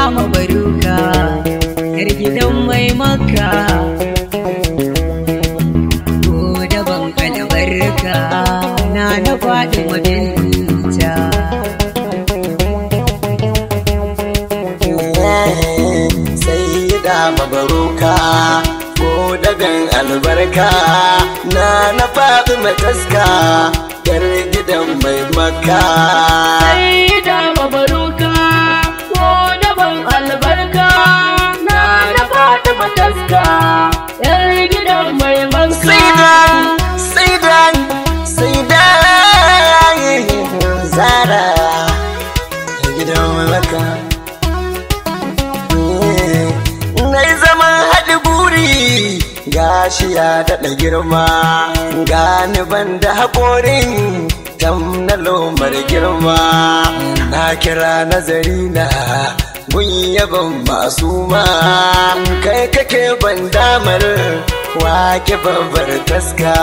mabaruka yar gidan mai maka ko daban albarka na na faɗi mabinta sai da mabaruka ko dagan albarka na na faɗi mataska yar gidan mai maka sai da mabaruka ko daban albarka na na fata mataska yar gidan mai manka Saidan, Saidan, Saidan Zara a gidan maka. Na yi zaman haɗi buri gashi ya daɗa girma gani ban da haƙorin tam na lomar girma na kira nazari na gun yaban masu ma kai kake ban damar wake babbar taska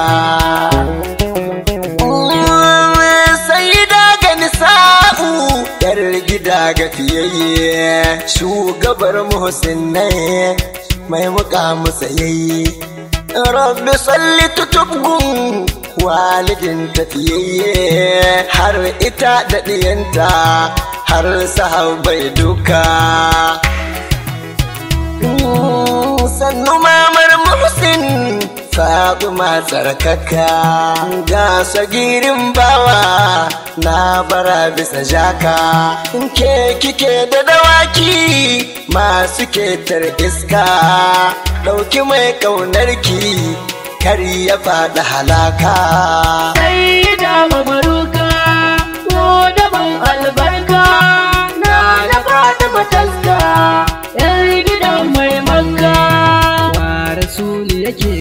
sai da gani sa'u yar gida ga fiyayye shugabar muhsinnai mai muka musayayye rabbi salli tutubgun walidin tafiyayye har ita da ɗiyanta har sahabbai duka sannu mamar muhsin Fatima tsarkaka ga sagirin bawa na bara bisa jaka ke kike da dawaki masu ketar iska ɗauki mai ƙaunarki kar ya faɗi halaka sai